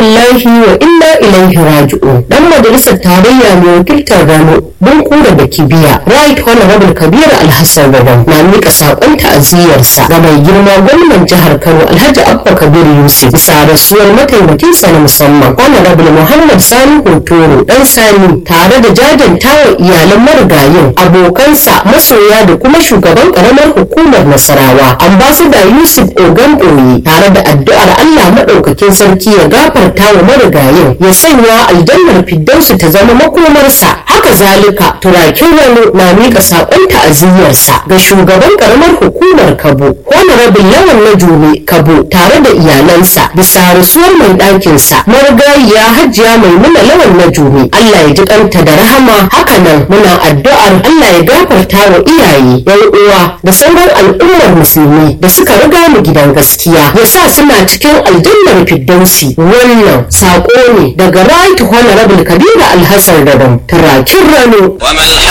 lillahi wa inna ilaihi raji'un dan majalisar tarayya mai wakiltar Rano Bunkura da Kibiya Right Honorable Kabir Alhassan Rabon na mika sakon ta'aziyarsa ga mai girma gwamnan jihar Kano Alhaji Abba Kabir Yusuf bisa rasuwar mataimakinsa na musamman Honorable Muhammad Sani Hotoro dan Sani tare da jajantawa iyalan marigayin abokansa masoya da kuma shugaban karamar hukumar Nasarawa Ambassador Yusuf Ogan Oyi tare da addu'ar Allah maɗaukakin sarki ya gafarta wa marigayin ya sanya aljannar firdausu ta zama makomarsa haka zalika turakin wani na miƙa saƙon ta'aziyyarsa ga shugaban karamar hukumar Kabo Honorable Lawan Najume Kabo tare da iyalansa bisa rasuwar mai ɗakinsa marigayiya Hajiya Maimuna Lawan Najume Allah ya ji kanta da rahama haka nan muna addu'ar Allah ya gafarta wa iyaye yan uwa da sauran al'ummar musulmi da suka riga mu gidan gaskiya ya sa suna cikin aljannar firdausi wannan saƙo ne daga right honorable kabira alhassan rabon turakin rano وما الحق